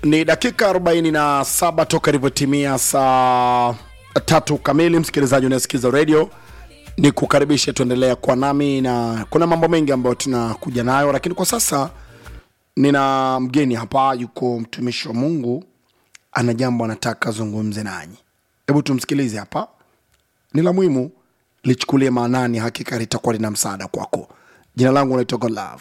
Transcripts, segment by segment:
Ni dakika 47 toka ilivyotimia saa tatu kamili. Msikilizaji unayesikiza redio, ni kukaribisha tuendelea kwa nami, na kuna mambo mengi ambayo tunakuja nayo, lakini kwa sasa nina mgeni hapa, yuko mtumishi wa Mungu, ana jambo anataka zungumze nanyi. Hebu tumsikilize hapa, ni la muhimu, lichukulie maanani, hakika litakuwa lina msaada kwako. Jina langu naitwa Godlove.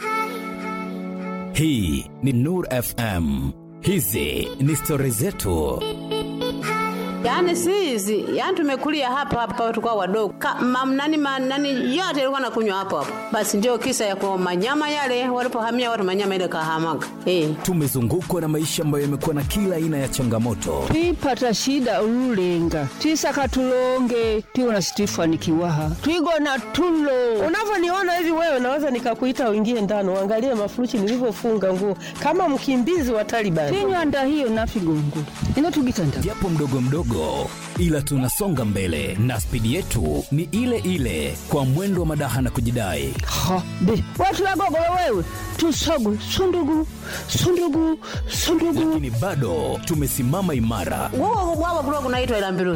Hii ni Nur FM. Hizi ni stori zetu. Yaani si hizi, yaani tumekulia hapa hapa tukao wadogo. Ka, mam, nani, ma, nani yote ilikuwa nakunywa hapo hapo. Basi ndio kisa ya kwa manyama yale walipohamia watu manyama ile kahamaga. Eh. Tumezungukwa na maisha ambayo yamekuwa na kila aina ya changamoto, twipata shida ululenga twisaka tulonge twiwona situifanikiwaha twigona tulo Unavyoniona hivi wewe, naweza nikakuita uingie ndani uangalie mafurushi nilivyofunga nguo kama mkimbizi wa Taliban. tinywanda hiyo nafigongo ino tugitanda japo mdogo mdogo, ila tunasonga mbele na spidi yetu ni ile ile, kwa mwendo wa madaha na kujidai. ha be watu wagogolo wewe tusogu sundugu sundugu sundugu Lakini bado tumesimama imara, Wao wao kulikuwa kunaitwa ila mbiruli.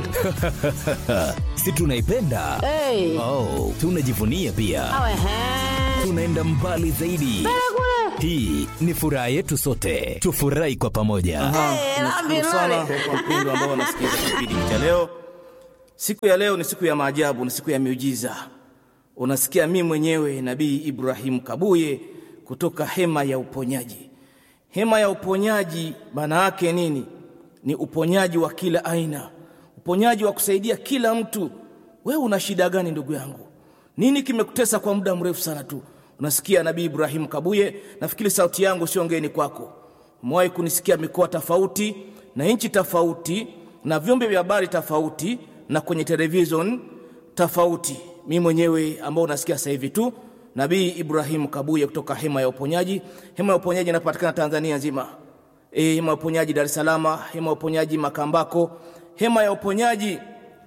si tunaipenda? Eh. Oh, tunajivunia pia, Awe he. tunaenda mbali zaidi. Hii ni furaha yetu sote, tufurahi kwa pamoja. Eh, la Nashukuru sana mbiruli. kwa mpendo ambao wanasikiliza kipindi cha leo. Siku ya leo ni siku ya maajabu, ni siku ya miujiza. Unasikia mimi mwenyewe Nabii Ibrahim Kabuye kutoka hema ya uponyaji. Hema ya uponyaji maana yake nini? Ni uponyaji wa kila aina, uponyaji wa kusaidia kila mtu. Wewe una shida gani ndugu yangu? Nini kimekutesa kwa muda mrefu sana tu? Unasikia Nabii Ibrahim Kabuye, nafikiri sauti yangu sio ngeni kwako. Umewahi kunisikia mikoa tofauti na nchi tofauti na vyombo vya habari tofauti na kwenye television tofauti. Mimi mwenyewe ambao unasikia sasa hivi tu, Nabii Ibrahim Kabuye kutoka hema ya uponyaji. Hema ya uponyaji inapatikana Tanzania nzima. E, hema ya uponyaji Dar es Salaam, hema ya uponyaji Makambako, hema ya uponyaji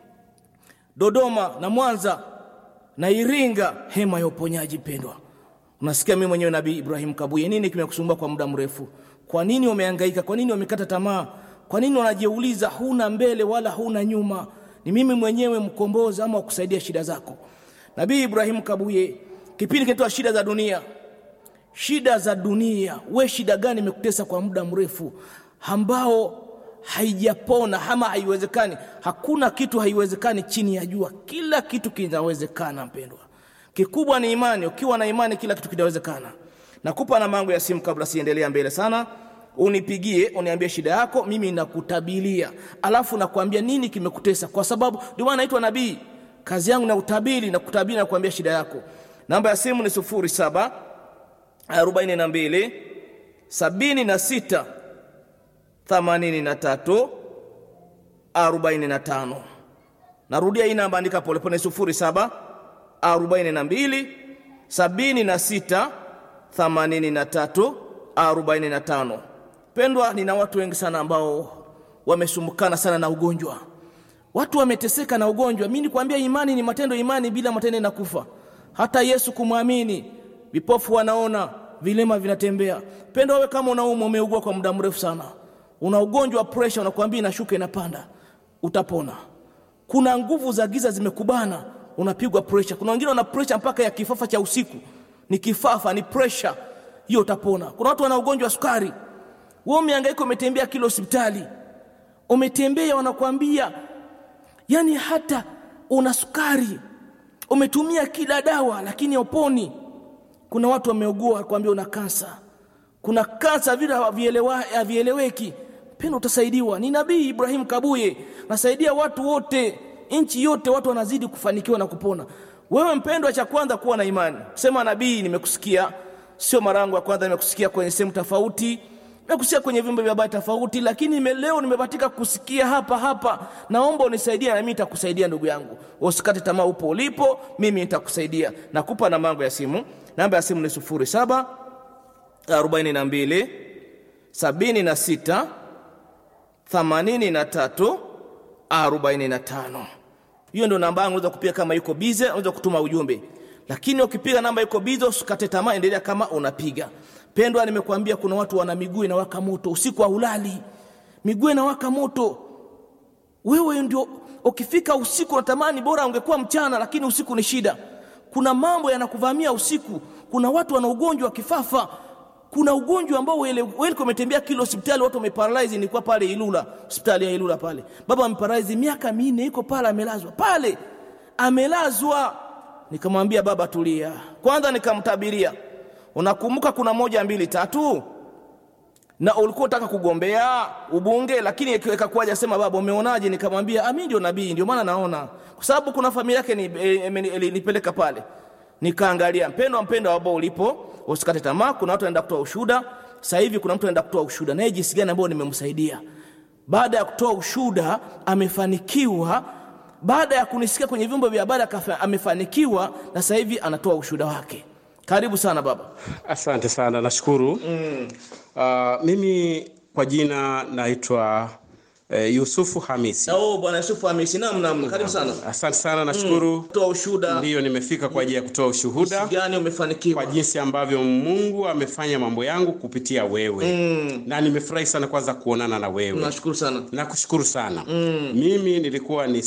Dodoma na Mwanza na Iringa, hema ya uponyaji pendwa. Unasikia mimi mwenyewe Nabii Ibrahim Kabuye, nini kimekusumbua kwa muda mrefu? Kwa nini umehangaika? Kwa nini umekata tamaa? Kwa nini unajiuliza huna mbele wala huna nyuma? Ni mimi mwenyewe mkombozi ama kusaidia shida zako. Nabii Ibrahim Kabuye, kipindi kinaitwa shida za dunia. Shida za dunia, we shida gani imekutesa kwa muda mrefu ambao haijapona ama haiwezekani? Hakuna kitu haiwezekani chini ya jua, kila kitu kinawezekana mpendwa. Kikubwa ni imani. Ukiwa na imani, kila kitu kinawezekana. Nakupa namba yangu ya simu kabla siendelea mbele sana, unipigie uniambie shida yako, mimi nakutabilia, alafu nakwambia nini kimekutesa, kwa sababu ndio maana naitwa nabii. Kazi yangu na utabiri na kutabiri na kuambia shida yako. Namba ya simu ni sufuri saba arobaini na mbili sabini na sita themanini na tatu arobaini na tano. Narudia hii namba, andika polepole, sufuri saba arobaini na mbili sabini na sita themanini na tatu arobaini na tano. Pendwa, nina watu wengi sana ambao wamesumbukana sana na ugonjwa, watu wameteseka na ugonjwa. Mimi nikwambia, imani ni matendo, imani bila matendo inakufa. Hata Yesu kumwamini, vipofu wanaona, vilema vinatembea. Pendwa, wewe kama unaumwa, umeugua kwa muda mrefu sana, una ugonjwa wa pressure, unakwambia inashuka inapanda, utapona. Kuna nguvu za giza zimekubana, unapigwa pressure. Kuna wengine wana pressure mpaka ya kifafa cha usiku, ni kifafa, ni pressure hiyo, utapona. Kuna watu wana ugonjwa wa sukari, wewe umehangaika, umetembea kila hospitali, umetembea, wanakuambia yani hata una sukari, umetumia kila dawa, lakini hauponi. Kuna watu wameugua, kuambia una kansa, kuna kansa vile havielewa- havieleweki. Pendo, utasaidiwa. Ni Nabii Ibrahim Kabuye, nasaidia watu wote, nchi yote, watu wanazidi kufanikiwa na kupona. Wewe mpendwa, cha kwanza kuwa na imani. Sema nabii, nimekusikia. Sio mara yangu ya kwanza, nimekusikia kwenye sehemu tofauti, nimekusikia kwenye vyombo vya habari tofauti, lakini nime- leo nimebahatika kusikia hapa hapa. Naomba unisaidie, na mimi nitakusaidia ndugu yangu. Usikate tamaa, upo ulipo, mimi nitakusaidia. Nakupa namba yangu ya simu. Namba ya simu ni sufuri saba arobaini na mbili sabini na sita themanini na tatu arobaini na tano. Hiyo ndio namba yangu, unaweza kupiga kama yuko bize, unaweza kutuma ujumbe. Lakini ukipiga namba yuko bize, usikate tamaa, endelea kama unapiga. pendwa nimekuambia kuna watu wana miguu inawaka moto usiku haulali miguu inawaka moto wewe ndio ukifika usiku unatamani bora ungekuwa mchana lakini usiku ni shida kuna mambo yanakuvamia usiku kuna watu wana ugonjwa wa kifafa kuna ugonjwa ambao wewe umetembea kilo hospitali watu wameparalyze nilikuwa pale Ilula hospitali ya Ilula pale baba ameparalyze miaka minne yuko pale amelazwa pale amelazwa nikamwambia baba tulia kwanza nikamtabiria unakumbuka kuna moja mbili tatu na ulikuwa unataka kugombea ubunge lakini ikakuwaje sema baba umeonaje nikamwambia ah mimi ndio nabii ndio maana naona kwa sababu kuna familia yake ni, e, e, nipeleka pale nikaangalia mpendo mpendo ambao ulipo usikate tamaa kuna watu wanaenda kutoa ushuhuda sasa hivi kuna mtu anaenda kutoa ushuhuda naye jinsi gani ambao nimemsaidia baada ya kutoa ushuhuda amefanikiwa baada ya kunisikia kwenye vyombo vya habari amefanikiwa na sasa hivi anatoa ushuhuda wake karibu sana baba asante sana nashukuru mm. uh, mimi kwa jina naitwa uh, yusufu hamisi oh, bwana yusufu hamisi nam nam karibu sana asante sana nashukuru mm. toa ushuhuda ndiyo nimefika kwa ajili ya kutoa ushuhuda gani umefanikiwa kwa jinsi ambavyo mungu amefanya mambo yangu kupitia wewe mm. na nimefurahi sana kwanza kuonana na wewe nashukuru sana nakushukuru sana mm. mimi nilikuwa ni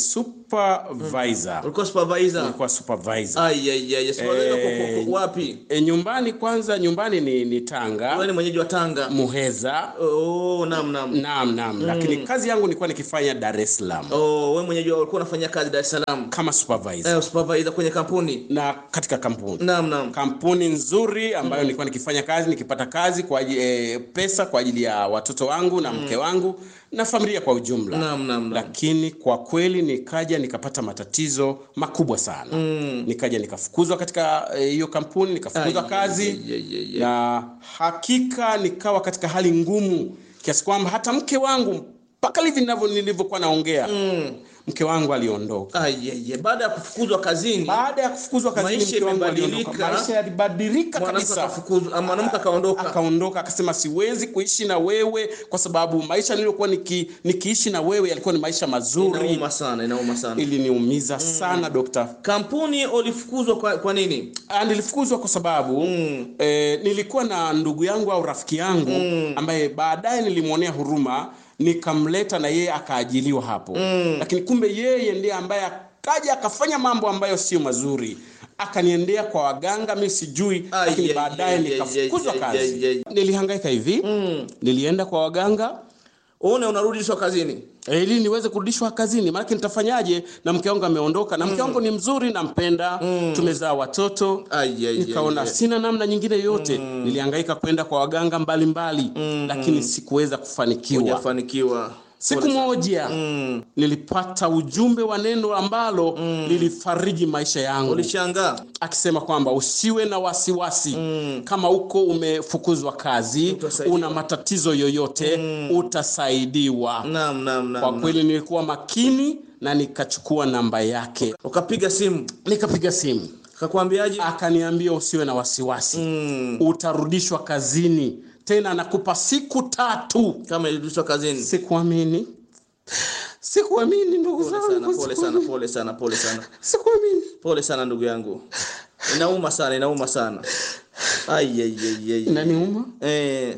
supervisor ulikuwa supervisor nilikuwa supervisor ai ai ai supervisor Eh, wapi e, nyumbani kwanza nyumbani ni, ni tanga wewe ni mwenyeji wa Tanga muheza oh nam nam naam naam mm. lakini kazi yangu nilikuwa nikifanya dar es salaam oh wewe mwenyeji wa ulikuwa unafanya kazi Dar es Salaam kama supervisor eh supervisor kwenye kampuni na katika kampuni nam nam kampuni nzuri ambayo mm. nilikuwa nikifanya kazi nikipata kazi kwa ajili, e, pesa kwa ajili ya watoto wangu na mke wangu na familia kwa ujumla Naam, naam, naam. lakini kwa kweli nikaja nikapata matatizo makubwa sana mm. nikaja nikafukuzwa katika eh, hiyo kampuni nikafukuzwa Ai, kazi ai, ai, ai, ai. na hakika nikawa katika hali ngumu kiasi kwamba hata mke wangu mpaka hivi ninavyo- nilivyokuwa naongea mm. mke wangu aliondoka ai ai ai. baada ya kufukuzwa kazini baada ya kufukuzwa kazini Maisha mke wangu aliondoka. imebadilika. maisha yalibadilika mwanamke kabisa akafukuzwa ah, mwanamke akaondoka akaondoka akasema siwezi kuishi na wewe kwa sababu maisha niliyokuwa niki, nikiishi na wewe yalikuwa ni maisha mazuri inauma sana inauma sana iliniumiza sana dokta kampuni ulifukuzwa kwa, kwa nini Ah, nilifukuzwa kwa sababu mm. eh, nilikuwa na ndugu yangu au rafiki yangu mm. ambaye baadaye nilimwonea huruma nikamleta na yeye akaajiliwa hapo mm. lakini kumbe yeye ndiye ambaye akaja akafanya mambo ambayo sio mazuri akaniendea kwa waganga mi sijui Ai, lakini ai, baadaye ai, nikafukuzwa ai, ai, kazi ai, ai. nilihangaika hivi mm. nilienda kwa waganga une unarudishwa kazini Eh, ili niweze kurudishwa kazini maanake nitafanyaje na mke wangu ameondoka na mke wangu ni mzuri nampenda mm. tumezaa watoto Ai, ai, nikaona ai, ai. sina namna nyingine yote mm. nilihangaika kwenda kwa waganga mbalimbali mm. lakini sikuweza kufanikiwa hujafanikiwa siku moja mm. nilipata ujumbe wa neno ambalo mm. lilifariji maisha yangu ulishangaa akisema kwamba usiwe na wasiwasi mm. kama uko umefukuzwa kazi Utasaidiwa. una matatizo yoyote mm. utasaidiwa naam naam kwa naam kweli nilikuwa makini na nikachukua namba yake ukapiga simu nikapiga simu akakwambiaje akaniambia usiwe na wasiwasi mm. utarudishwa kazini tena nakupa siku tatu kama ilirudishwa kazini sikuamini sikuamini ndugu pole sana zangu pole sana pole sana pole sana sikuamini pole sana ndugu yangu inauma sana inauma sana ai ai ai ai inaniuma eh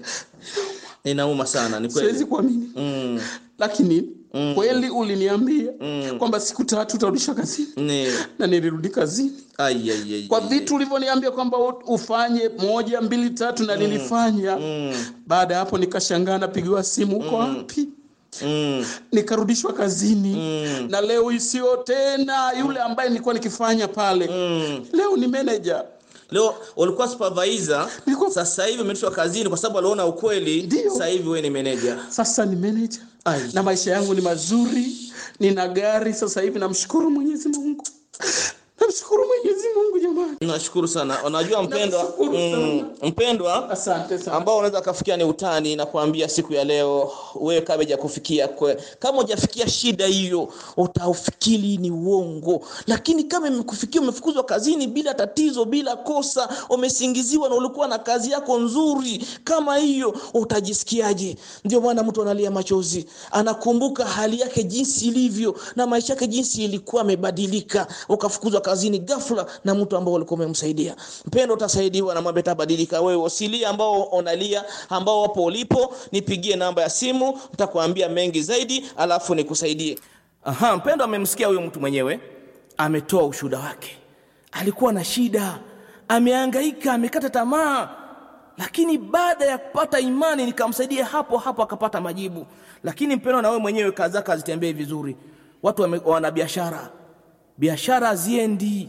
inauma sana ni siwezi kweli kuamini mm. lakini mm. kweli uliniambia mm. kwamba siku tatu utarudishwa kazini ni na nilirudi kazini ai ai ai kwa ai, vitu ulivyoniambia kwamba u- ufanye moja mbili tatu na nilifanya mm. baada ya hapo nikashangaa napigiwa simu uko wapi mm. nikarudishwa kazini Mm. na leo isiyo tena yule ambaye nilikuwa nikifanya pale Mm. leo ni manager leo ulikuwa supervisor Nilikuwa- sasa hivi umerudishwa kazini kwa sababu aliona ukweli Ndio. sasa hivi wewe ni manager sasa ni manager Ai. na maisha yangu ni mazuri nina gari sasa hivi namshukuru mwenyezi mungu namshukuru mwenyezi mungu jamani nashukuru sana unajua mpendwa Nashukuru mm, mpendwa asante sana ambao unaweza kafikia ni utani na kuambia siku ya leo wewe kama hujakufikia kwe kama hujafikia shida hiyo utaufikiri ni uongo lakini kama imekufikia umefukuzwa kazini bila tatizo bila kosa umesingiziwa na ulikuwa na kazi yako nzuri kama hiyo utajisikiaje ndio maana mtu analia machozi anakumbuka hali yake jinsi ilivyo na maisha yake jinsi ilikuwa amebadilika ukafukuzwa kazini ghafla na mtu ambao ulikuwa umemsaidia mpendo utasaidiwa na mambo yatabadilika wewe usilie ambao unalia ambao wapo ulipo nipigie namba ya simu nitakwambia mengi zaidi alafu nikusaidie aha mpendo amemsikia huyo mtu mwenyewe ametoa ushuhuda wake alikuwa na shida amehangaika amekata tamaa lakini baada ya kupata imani nikamsaidia hapo hapo akapata majibu lakini mpendo na wewe mwenyewe kazi zako hazitembei vizuri watu wame- wana biashara biashara haziendi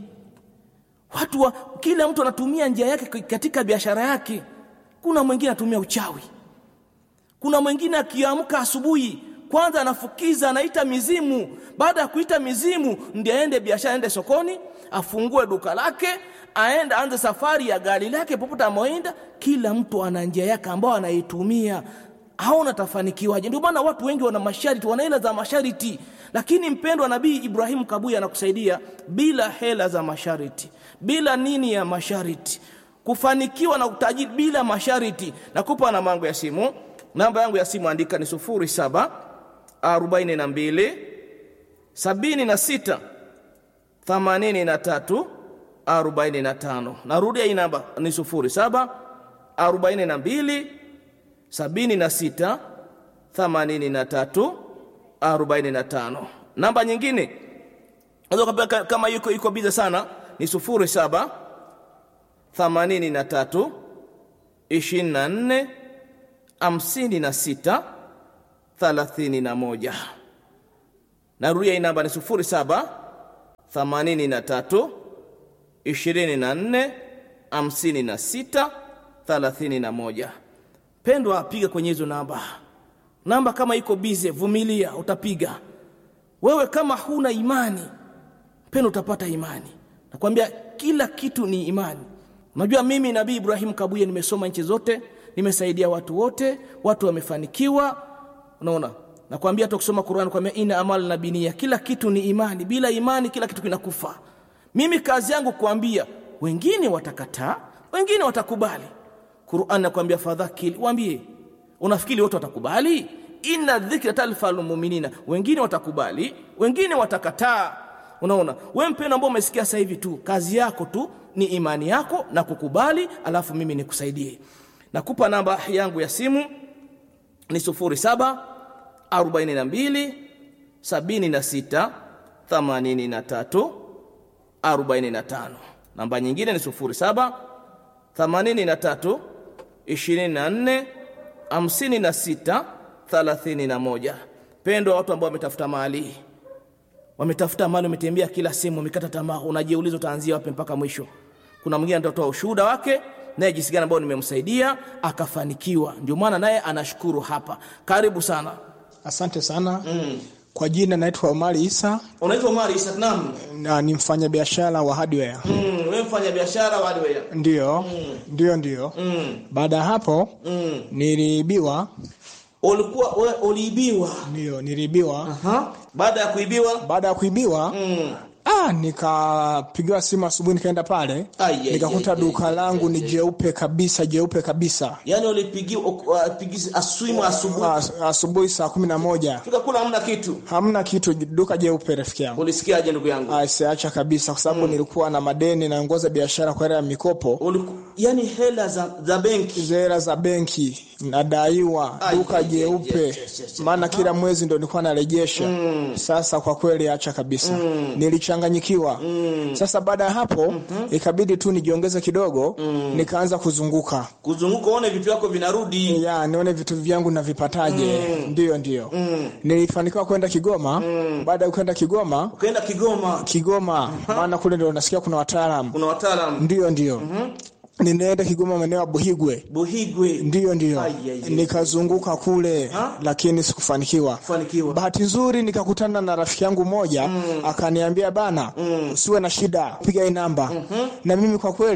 watu wa, kila mtu anatumia njia yake katika biashara yake kuna mwingine anatumia uchawi kuna mwingine akiamka asubuhi kwanza anafukiza anaita mizimu baada ya kuita mizimu ndiye aende biashara aende sokoni afungue duka lake aende aanze safari ya gari lake popote amoenda kila mtu ana njia yake ambayo anaitumia haona tafanikiwaje ndio maana watu wengi wana masharti wana hela za masharti lakini mpendo wa nabii ibrahimu kabuya anakusaidia bila hela za masharti bila nini ya masharti kufanikiwa na utajiri bila masharti nakupa namba yangu ya simu namba yangu ya simu andika ni sufuri saba arobaini na mbili sabini na sita themanini na tatu arobaini na tano narudia hii namba ni sufuri saba arobaini na mbili sabini na sita themanini na tatu arobaini na tano namba nyingine unaweza ukapewa ka- kama yuko yuko biza sana ni sufuri saba themanini na tatu ishirini na nne hamsini na sita thelathini na moja narudia hii namba ni sufuri saba themanini na tatu ishirini na nne hamsini na sita thelathini na moja pendwa piga kwenye hizo namba namba kama iko bize vumilia utapiga wewe kama huna imani pendo utapata imani nakwambia kila kitu ni imani unajua mimi nabii ibrahim kabuye nimesoma nchi zote nimesaidia watu wote watu wamefanikiwa unaona nakwambia hata kusoma qurani kwambia ina amal na binia kila kitu ni imani bila imani kila kitu kinakufa mimi kazi yangu kuambia wengine watakataa wengine watakubali Qur'an nakwambia fadhakil waambie unafikiri wote watakubali inna dhikra talfal mu'minina wengine watakubali wengine watakataa unaona wewe mpendo ambao umesikia sasa hivi tu kazi yako tu ni imani yako na kukubali alafu mimi nikusaidie nakupa namba yangu ya simu ni 07 42 76 83 45 namba nyingine ni 07 83 24 56 31 pendo watu ambao wametafuta mali wametafuta mali wametembea kila sehemu wamekata tamaa unajiuliza utaanzia wapi mpaka mwisho kuna mwingine atatoa ushuhuda wake naye jinsi gani ambao nimemsaidia akafanikiwa ndio maana naye anashukuru hapa karibu sana Asante sana mm. Kwa jina naitwa Omari Isa unaitwa Omar Isa Naam na ni mfanyabiashara wa hardware. mm, wewe mfanya biashara wa hardware Ndio, ndio, ndio. mm, Baada ya hapo mm. niliibiwa, ulikuwa wewe uliibiwa ndio, niliibiwa. Aha. baada ya kuibiwa Baada ya kuibiwa mm. ah, nikapigiwa simu asubuhi, nikaenda pale Ai, ai, nikakuta ai, duka ai, langu ni jeupe kabisa, jeupe kabisa. yani ulipigiwa upigisi aswimu asubuhi As, asubuhi saa kumi na moja fika kula hamna kitu hamna kitu, duka jeupe, rafiki yangu. ulisikiaje ndugu yangu Ah, siacha kabisa, kwa sababu nilikuwa na madeni, naongoza biashara kwa hela ya mikopo Uliku, yani hela za, za benki hela za benki nadaiwa Ai, duka ai, ai, jeupe yes, yes, yes. maana kila mwezi ndo nilikuwa narejesha sasa kwa kweli acha kabisa nilichanganyikiwa sasa baada ya hapo ikabidi tu nijiongeze kidogo nikaanza kuzunguka kuzunguka uone vitu vyako vinarudi ya nione vitu vyangu navipataje ndiyo ndiyo nilifanikiwa kwenda kigoma baada ya kwenda kigoma ukaenda Kigoma kigoma maana kule ndo nasikia kuna wataalam kuna wataalamu ndiyo ndiyo ninaenda kigoma maeneo ya buhigwe Buhigwe ndiyo ndiyo Ai, ai, ai. nikazunguka kule Ha? lakini sikufanikiwa fanikiwa bahati nzuri nikakutana na rafiki yangu mmoja akaniambia bana usiwe na shida piga hii namba na mimi kwa kweli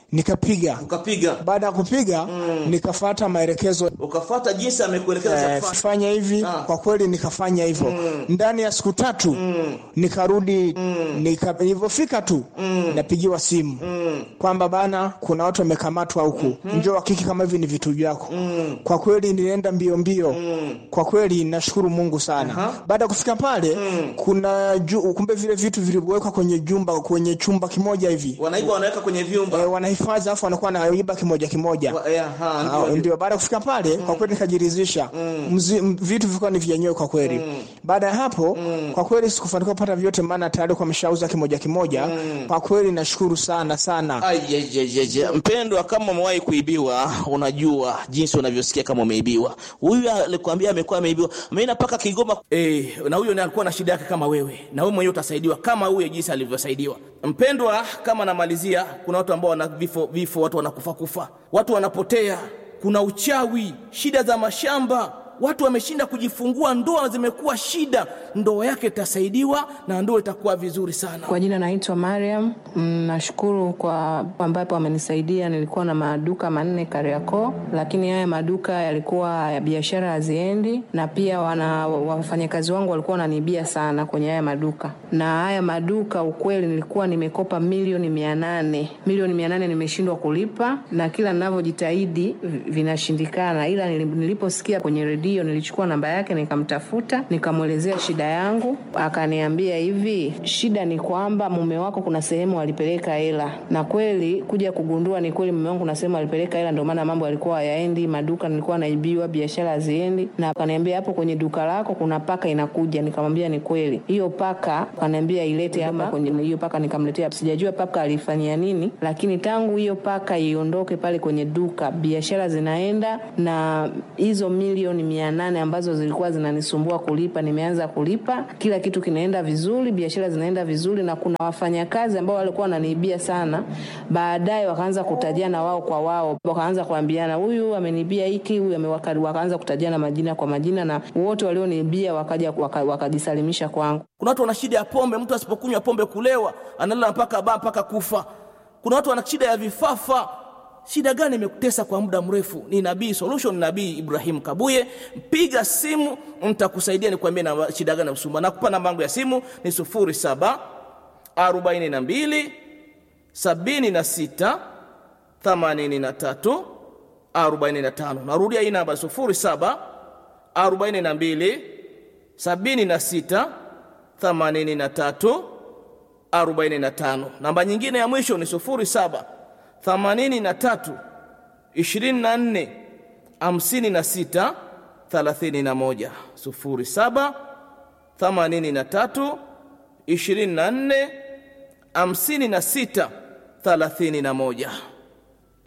nikapiga ukapiga baada ya kupiga nikafata maelekezo ukafata jinsi amekuelekeza cha eh, kufanya. fanya hivi Ah. kwa kweli nikafanya hivyo ndani ya siku tatu nikarudi nika, nilivyofika tu napigiwa simu kwamba bana kuna watu wamekamatwa huku njoo hakiki kama hivi ni vitu vyako kwa kweli nilienda mbio mbio kwa kweli nashukuru mungu sana baada ya kufika pale kuna ju, kumbe vile vitu vilivyowekwa kwenye jumba kwenye chumba kimoja hivi wanaiba wanaweka kwenye vyumba eh, wanahifadhi alafu wanakuwa naiba kimoja kimoja Wa- eh, aha, Ah, ndio, ndio. ndio baada ya kufika pale kwa kweli nikajiridhisha Mzi- m- vitu vilikuwa ni vyenyewe kwa kweli baada ya hapo kwa kweli sikufanikiwa kupata vyote maana tayari kwa mshauza kimoja kimoja kwa kweli nashukuru sana sana Ai, je, je, je, je. mpendwa kama umewahi kuibiwa unajua jinsi unavyosikia kama umeibiwa huyu alikwambia amekuwa ameibiwa ameenda mpaka kigoma e, na huyo naye alikuwa na shida yake kama wewe na wewe mwenyewe utasaidiwa kama huyo jinsi alivyosaidiwa mpendwa kama namalizia kuna watu ambao wana vifo vifo watu wanakufa kufa watu wanapotea kuna uchawi shida za mashamba watu wameshinda kujifungua ndoa zimekuwa shida ndoa yake itasaidiwa na ndoa itakuwa vizuri sana Kwa jina naitwa Mariam. Mm, Nashukuru kwa ambapo amenisaidia. Nilikuwa na maduka manne Kariakoo, lakini haya maduka yalikuwa ya biashara haziendi, na pia wana wafanyakazi wangu walikuwa wananiibia sana kwenye haya maduka. Na haya maduka ukweli, nilikuwa nimekopa milioni mia nane milioni mia nane nimeshindwa kulipa, na kila ninavyojitahidi vi- vinashindikana, ila nili- niliposikia kwenye redio nilichukua namba yake nikamtafuta, nikamwelezea shida yangu, akaniambia hivi, shida ni kwamba mume wako kuna sehemu alipeleka hela, na kweli kuja kugundua ni kweli mume wangu kuna sehemu alipeleka hela, ndio maana mambo yalikuwa hayaendi, maduka nilikuwa naibiwa, biashara haziendi, na akaniambia hapo kwenye duka lako kuna paka inakuja. Nikamwambia ni kweli, hiyo paka akaniambia ilete hapa kwenye hiyo paka, nikamletea. Sijajua paka alifanyia nini, lakini tangu hiyo paka iondoke pale kwenye duka, biashara zinaenda, na hizo milioni mia nane ambazo zilikuwa zinanisumbua kulipa, nimeanza kulipa, kila kitu kinaenda vizuri, biashara zinaenda vizuri, na kuna wafanyakazi ambao walikuwa wananiibia sana, baadaye wakaanza kutajiana wao kwa wao, wakaanza kuambiana huyu ameniibia hiki, huyu ame- waka- wakaanza kutajiana majina kwa majina, na wote walioniibia wakaja waka- wakajisalimisha kwangu. kuna watu wana shida ya pombe mtu asipokunywa pombe kulewa analala mpaka baa mpaka kufa kuna watu wana shida ya vifafa shida gani imekutesa kwa muda mrefu ni nabii solution nabii ibrahim kabuye piga simu nitakusaidia nikwambie na shida gani usumba nakupa namba yangu ya simu ni 07 42 76 83 45 narudia hii namba 07 42 76 83 45 namba nyingine ya mwisho ni 07 83 24 56 31 07 83 24 56 31